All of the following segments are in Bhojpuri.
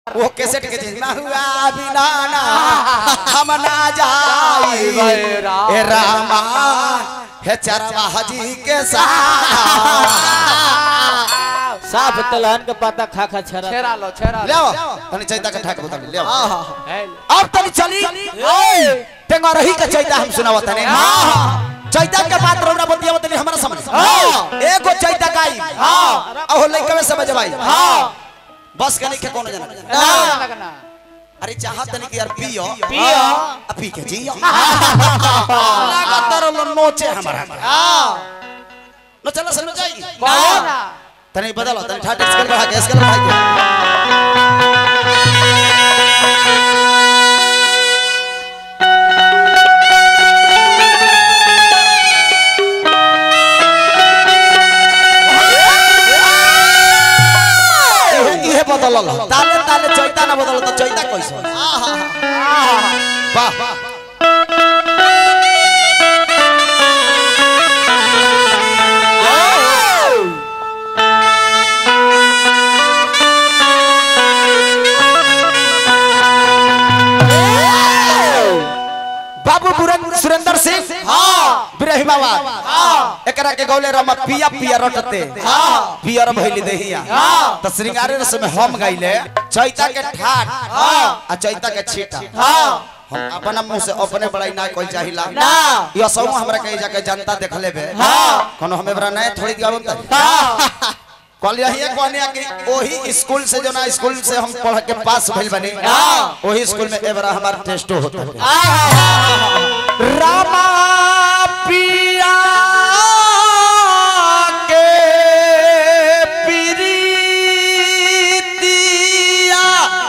वो कैसेट के चीज ना हुआ बिना ना हम ना जाई ए रामा हे चरवा हजी के साथ साफ तलहन के पत्ता खा खा छरा छेरा लो छेरा ले आओ तनी चैता के ठाक बता ले आओ लो अब तनी चली तेंगा रही के चैता हम सुनावत तने चैता के बात रोना बतिया तनी हमरा समझ एगो चैता गाई हां ओहो लइका में समझ भाई हां बस के नहीं के कोनो जना ना लगना अरे चाहत नहीं कि यार पियो पियो आ पी के जियो लगातार लो नोचे हमारा नो चलो समझ जाएगी कहो ना तनी बदलो तनी ठाट स्केल बढ़ा के स्केल बढ़ा के इहे इहे बदलल ताले ताले चैता ना बदल तो चैता कैसे वाह बाबू बुरन सुरेंद्र सिंह हाँ बिरहिमाबाद हाँ एकरा के गौले रमा पिया पिया रटते हाँ पियर भइली देहिया हाँ त श्रृंगारे रस में हम गाइले चैता के ठाट हाँ आ चैता के छीटा हाँ हम अपना मुंह से अपने बड़ाई ना कोई चाहिला ना यो सब हमरा कहे जाके जनता देख लेबे हाँ कोनो हमें बड़ा नए थोड़ी गावन त हाँ कल यही कहने कि वही स्कूल से जो ना स्कूल से हम पढ़ के पास भइल बनी वही स्कूल में एबरा हमारा टेस्ट होता है रामा पिया के प्रीतिया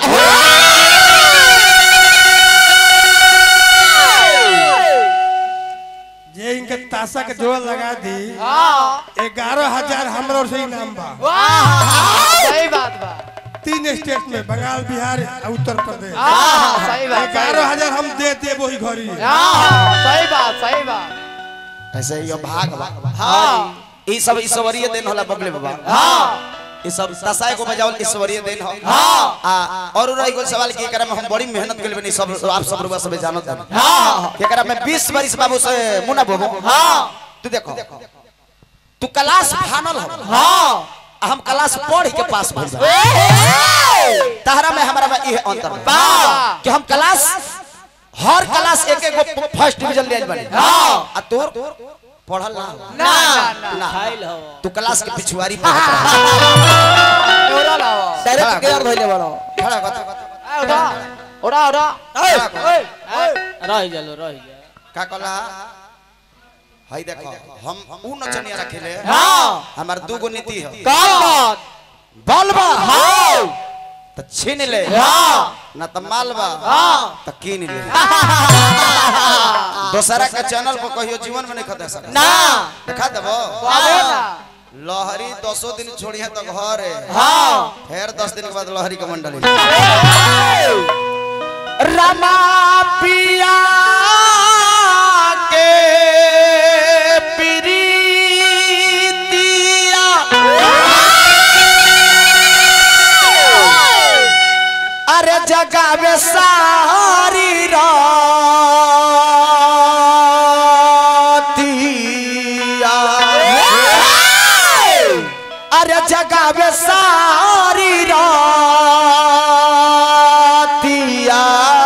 जे इनके ताशा के जोड़ लगा दी हाँ ग्यारह हजार हमरा से इनाम बा वाह सही बात बा तीन स्टेट में बंगाल बिहार और उत्तर प्रदेश हाँ सही बात सही ग्यारह बात। हजार हम दे दे वही घरी हाँ सही बात सही बात ऐसे ही भाग बा हाँ ई सब ईश्वरीय देन होला बगले बाबा हाँ ई सब दसाए को बजावल ईश्वरीय देन हो हां आ और रही को सवाल की एकरा में हम बड़ी मेहनत कइल बनी सब आप सब रुआ सब जानत है हां एकरा में 20 बरिस बाबू से मुना बोबो हां तू देखो तू क्लास फानल हो हां हम क्लास पढ़ के पास भइल बा तहरा में हमरा में इहे अंतर बा कि हम क्लास हर क्लास एक एक गो फर्स्ट डिवीजन ले आइल बनी हां आ तोर पढ़ल ना ना ना ना खाइल हो तू क्लास के पिछुआरी पढ़त रह ओरा लाओ डायरेक्ट केयर धइले बड़ो खड़ा कत ए, ओरा ओरा ओरा ओए ओए रह जालो रह जा का कहला हाय देखो हम ऊ नचनिया रखेले हाँ। हमार दू गो नीति है का बात बलबा हां त छीन ले हाँ। ना त मालबा हाँ। त कीन ले दोसरा के चैनल पर कहियो जीवन में नहीं खदे सकता ना दिखा देबो बाबे ना लहरी दसो दिन छोड़िए तो घर है हाँ फिर दस दिन के बाद लहरी के मंडली रमा पिया के प्रीतिया अरे जगावे सारी रातिया अरे जगावे सारी रातिया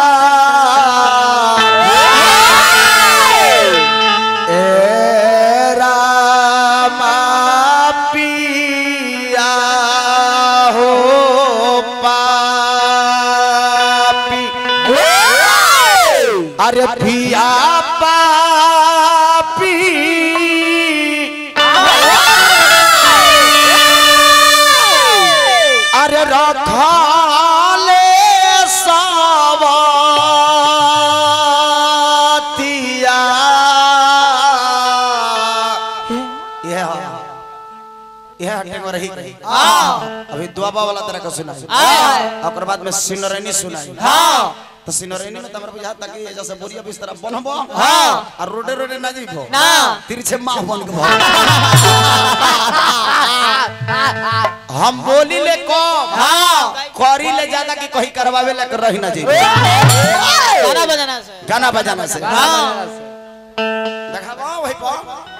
ए रामा पिया हो पापी अरे पिया पापी अरे रखाले सवतिया यह यह हटे में रही अभी दुआबा वाला तरह का सुनाई ओकर बाद में सिनरनी सुनाई तो सिनरेनी में तमर बुझा ताकि जैसे बोरिया बिस्तर बनबो हाँ। और रोडे रोडे ना जइबो ना तिरछे माँ बन के भर हम बोली ले को हाँ करी ले ज्यादा कि कहीं करवावे ले कर रही ना जी गाना बजाना से गाना बजाना से हाँ देखाबो वही पर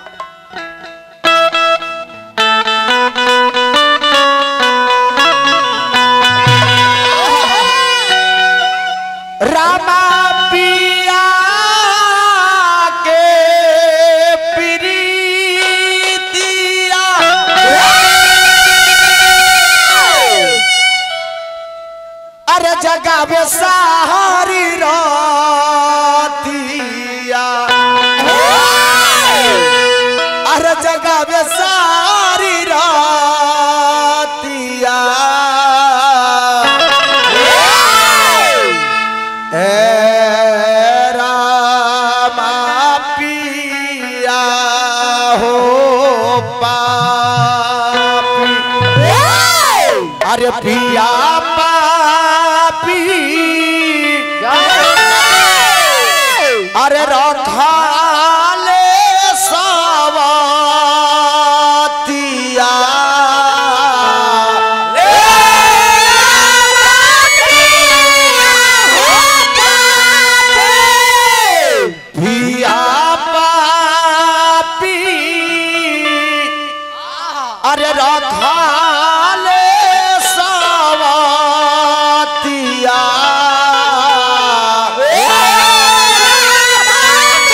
रामा पिया के प्रीतिया अरे जगावे सारी रातिया अरे जगावे सारी रातिया ए रामा पिया हो पापी अरे पिया पापी अरे रखाले सवातिया पिया पापी अरे रखाले सवातिया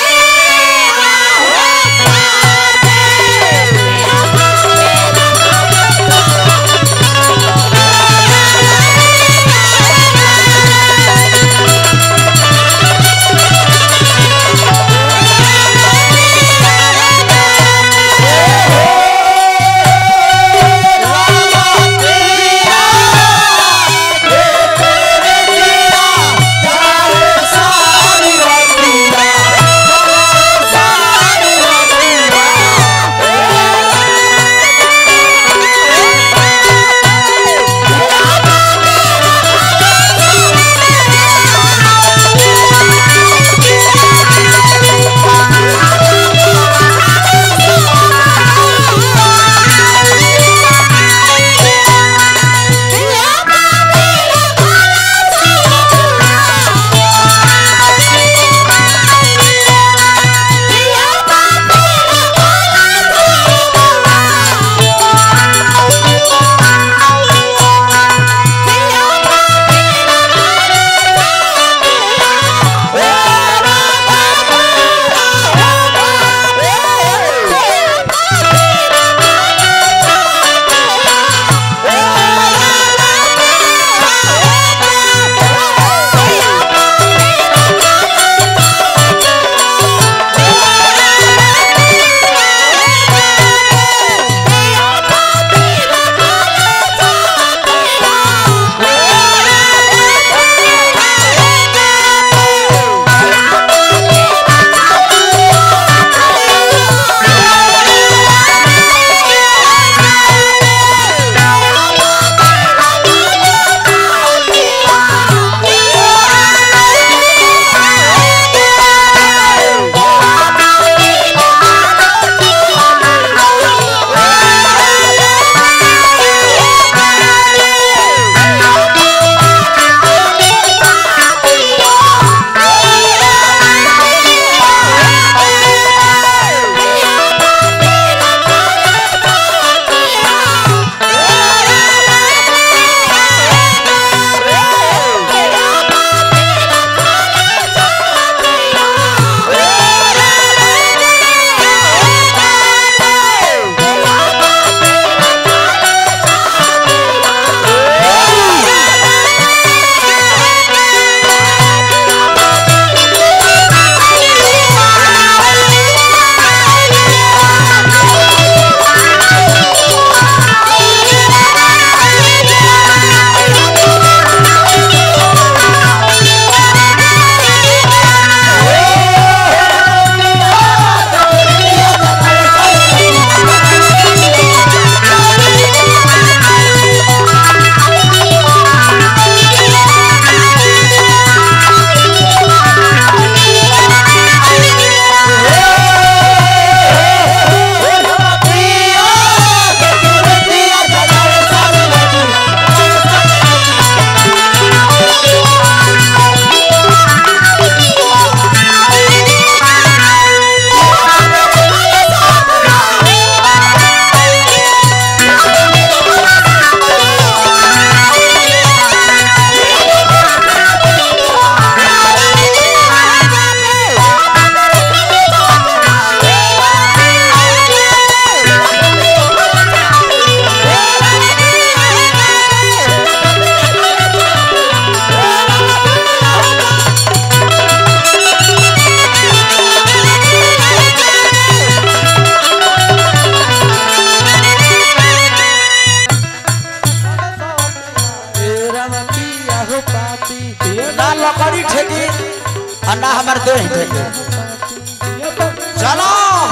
लकड़ी ठेकी और ना हमार देह ठेकी चलो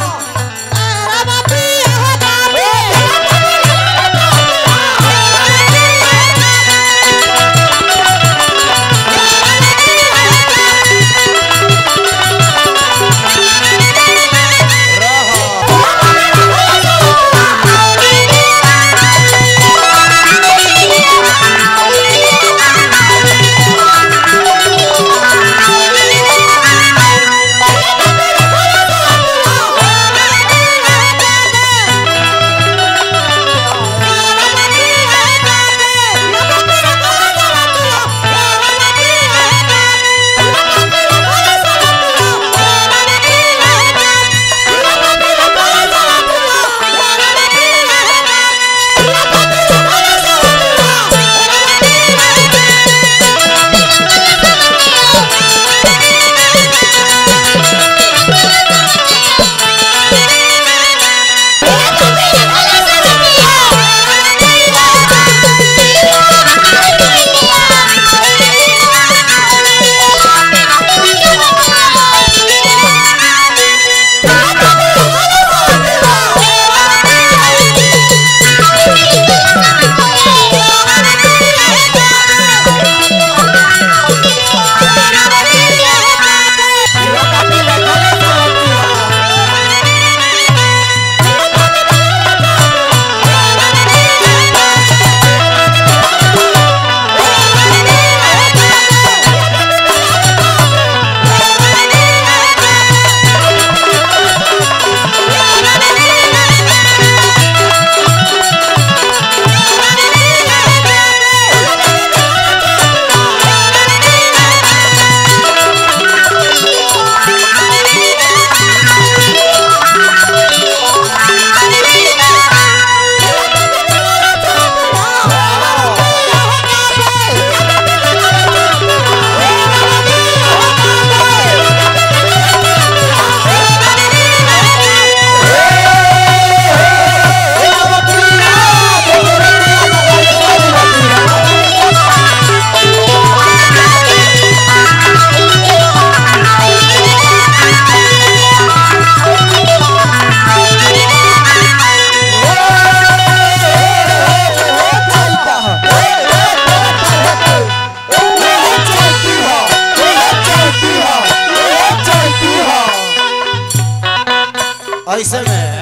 ऐसे में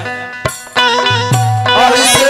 ऐसे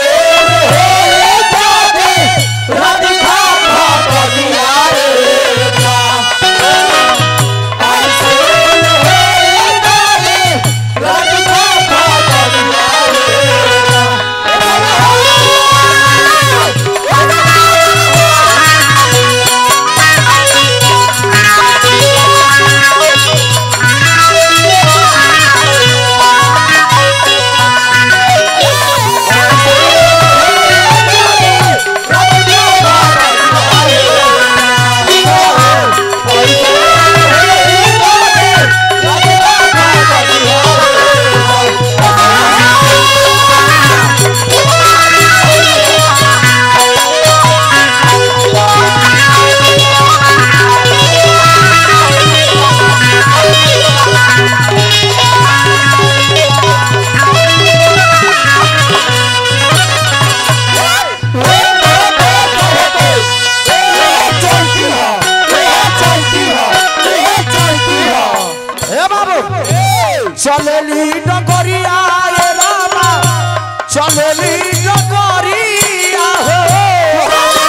हे बाबू चलेली डगरिया रे रामा चलेली डगरिया हो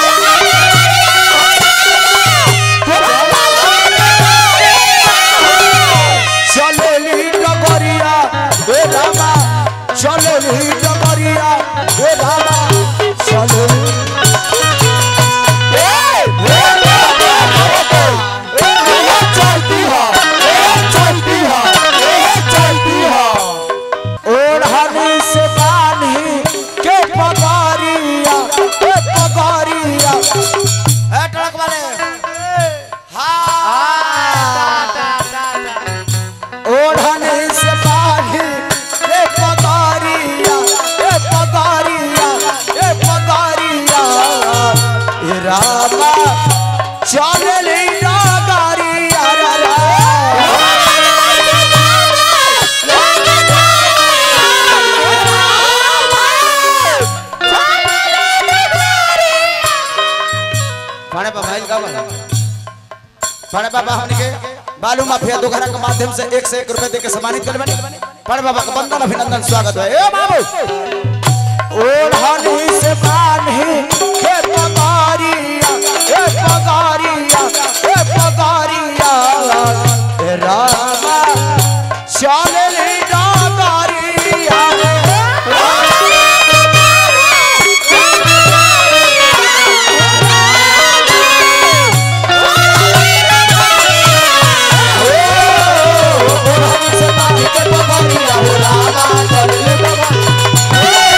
चलेली डगरिया रे रामा चलेली डगरिया रे रामा चलेली चलती हो चलती हो चलती हो और हनी से बानी के पगारी बड़े बाबा हमने के बालू माफिया दोघरा के माध्यम से एक से एक रुपए दे के सम्मानित कर बने बड़े बाबा का वंदन अभिनंदन स्वागत है ए बाबू ओढ़नी से बान्ही हे पगारिया हे पगारिया हे पगारिया हे रामा चले रे डागारिया ओढ़नी से बान्ही के पगारिया हो रामा चले रे बाबा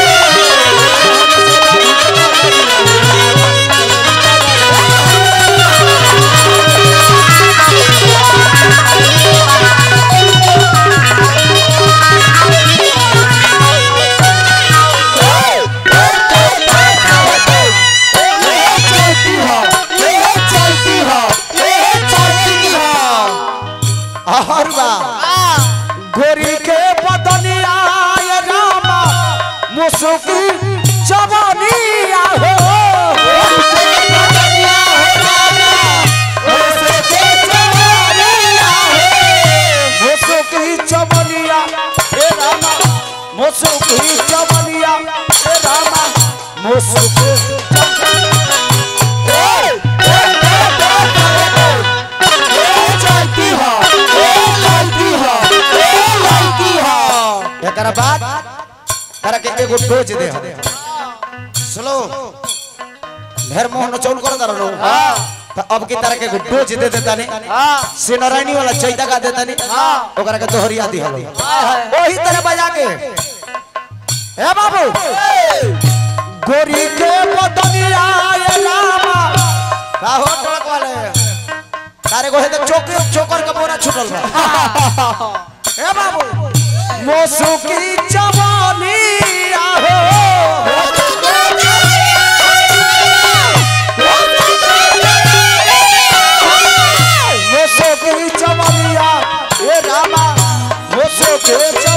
गोरी के बदनिया ये रामा मुसुकी जवानिया हो मुसुकी जवानिया हे रामा मुसुकी जवानिया हे रामा मुसुकी एकरा बाद तारा के एगो डोज दे हम सुनो ढेर मोहन चौल कर दर लो तो अब की तरह के एगो डोज दे देता नहीं से नारायणी वाला चैता का देता नहीं ओकरा के दोहरिया दी हलो ओही तरह बजा के ए बाबू गोरी के बदनिया ये रामा का हो टड़क वाले तारे को है तो चोकर चोकर का बोरा छुटल बा ए बाबू मोसुकी जवानी आहो मोसुकी जवानिया ए रामा मोसुकी